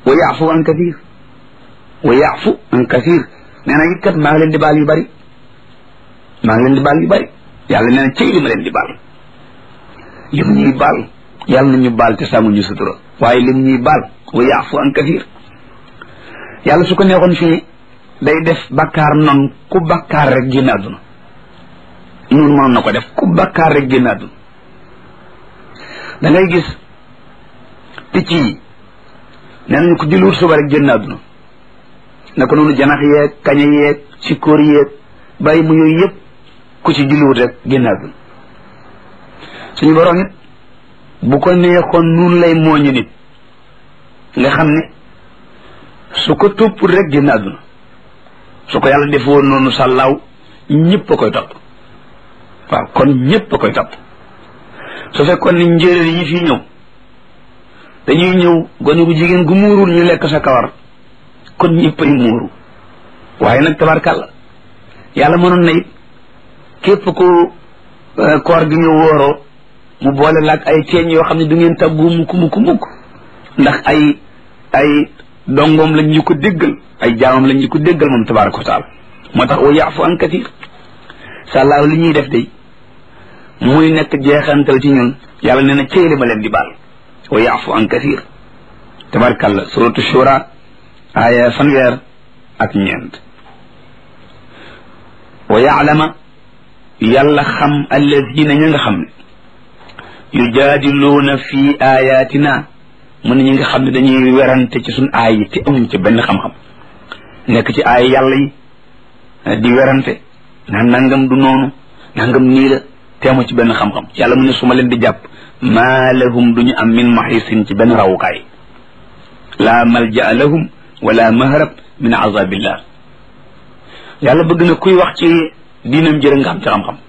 wa yaafu an kathir wa yaafu an kathir nee na it kat maa ngi leen di baal yu bari maa ngi leen di baal yu bari yàlla nee na cëy li ma leen di baal li mu ñuy baal yàlla na ñu baal te sàmm ñu sutura waaye li mu ñuy baal wa yaafu an kathir yàlla su ko neexoon fii day def bakkaar noonu ku bakkaar rek génn àdduna noonu mënoon na ko def ku bakkaar rek génn àdduna da ngay gis picc yi nee nañu ko julliwut suba rek génn àdduna naka noonu janax yeeg kaña yeeg sikkoor yeeg bàyyi mu yooyu yëpp ku ci julliwut rek génn àdduna suñu borom it bu ko neexoon nun lay mooñu nit nga xam ne su ko toppul rek génn àdduna su ko yàlla defoon noonu sàllaaw ñëpp a koy topp waaw kon ñëpp a koy topp su fekkoon ni njéeréer yi fii ñëw dañuy ñëw gone gu jigéen gu muurul ñu lekk sa kawar kon ñëpp ay muuru waaye nag tabarkàlla yàlla mënoon na it képp ku koor gi ñëw wóoroo mu boole laag ay teeñ yoo xam ne du ngeen tàggu mukk mukk mukk ndax ay ay dongoom lañ ñu ko déggal ay jaamam lañ ñu ko déggal moom tabaraka wa taala moo tax wa yaafu an kathir sàllaaw li ñuy def day muy nekk jeexantal ci ñun yàlla nee na cëyli ma leen di baal wa yaafu an kathir tabarakàllah suratu shura aaya fanweer ak ñeent wa yaalama yàlla xam alladina ña nga xam ne yujaadiluuna fi ayatina mu ne ñi nga xam ne dañuy werante ci suñ aay yi te amuñ ci benn xam-xam nekk ci aay yàlla yi di werante naan nangam du noonu nangam nii la te amu ci benn xam-xam yàlla mu ne su ma leen di jàpp maa lahum duñu am min maxisin ci benn rawukaay laa malja lahum wala mahrab min azabillah yàlla bëgg na kuy wax ci diinam jërë nga xam ci xam-xam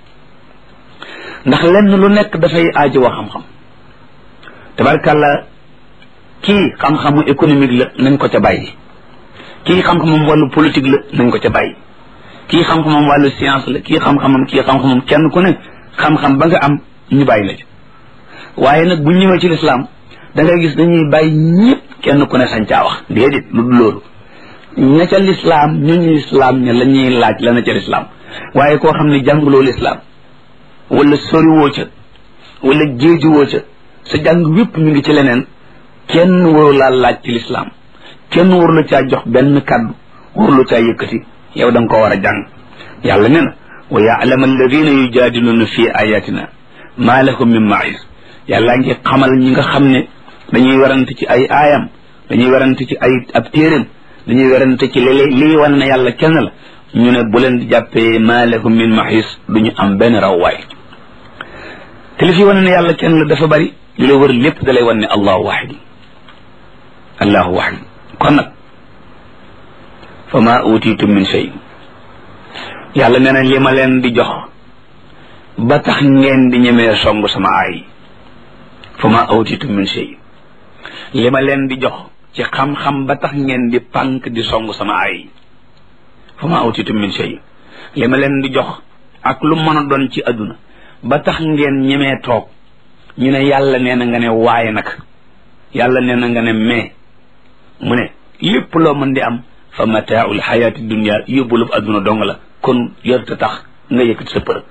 ndax lenn lu nekk dafay aajo wax xam-xam tabarkàlla kii xam-xamu économique la nañ ko ca bàyyi kii xam-xamam wàllu politique la nañ ko ca bàyyi kii xam-xamam wàllu science la kii xam-xamam kii xam-xamam kenn ku ne xam-xam ba nga am ñu bàyyi la ci waaye nag bu ñëwee ci lislaam da ngay gis dañuy bàyyi ñëpp kenn ku ne sañ caa wax déedéet lu dul loolu ña ca lislaam ñu ñu lislaam ña la ñuy laaj la na ca lislaam waaye koo xam ne jànguloo lislaam wala soriwoo ca wala géejuwoo ca sa jàng wépp ñu ngi ci leneen kenn waru laa laaj ci lislaam kenn waru la caa jox benn kàddu waru la caa yëkkati yow da nga ko war a jàng yàlla nee na wa yaalama alladina yujaadiluuna fi ayatina maa lahum min maïs yàlla ngi xamal ñi nga xam ne dañuy werante ci ay aayam dañuy werante ci ay ab téeréem dañuy werante ci léeg lii wane na yàlla kenn la ñu ne bu leen di jàppee maa lahum min maïs duñu am benn rawwaay te li fi wane ne yàlla kenn la dafa bari li la wër lépp da lay wan ne allahu waxid allahu waxid kon nag fa ma utitum min shay yàlla nee na li ma leen di jox ba tax ngeen di ñemee song sama aay fa ma utitum min shay li ma leen di jox ci xam-xam ba tax ngeen di pànk di song sama aay fa ma utitum min shay li ma leen di jox ak lu mën a doon ci àdduna ba tax ngeen ñemee toog ñu ne yàlla nee na nga ne waaye nag yàlla nee na nga ne mais mu ne lépp loo mën di am fa mataaul xayaati dunia yóbbulub adduna dong la kon yorta tax nga yëkkati sa përëg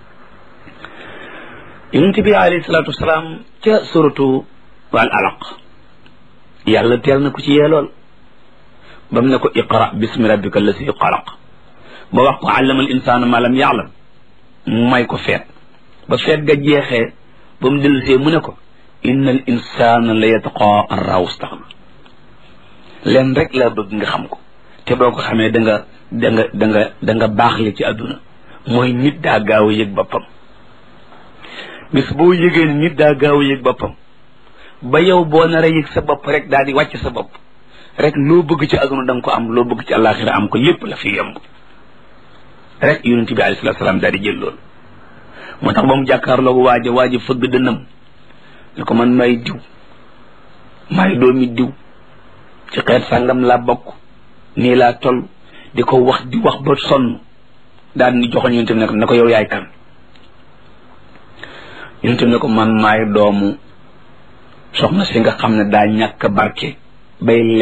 yonent bi alayhi salaatu wasalaam ca suratu wal alaq yàlla teel na ko ci yeelool bam ne ko iqra bismi rabbika allasi xalaq ba wax ko allama al insaana ma lam yaalam mu may ko feet ba feet ga jeexee ba mu dellusee mu ne ko inna al insana la yatqa an raw staxna leen rek laa bëgg nga xam ko te boo ko xamee da nga da nga da nga da nga baax li ci àdduna mooy nit daa gaaw a yëg boppam bis boo yëgee ne nit daa gaaw a yëg boppam ba yow boo nar a yëg sa bopp rek daal di wàcc sa bopp rek loo bëgg ci àdduna da nga ko am loo bëgg ci àllaaxira am ko lépp la fi yomb rek yonent bi alayhi salaatu salaam daal di jël loolu moo tax ba mu jàkkaarloog waaja waaja fëgg dënnam ne ko man may diw may doomi diw ci xeet sàngam laa bokk nii laa toll di ko wax di wax ba sonn daal di joxoñ yonent bi ne ko ne ko yow yaay kan yonent bi ne ko man maay doomu soxna si nga xam ne daa ñàkk barke bay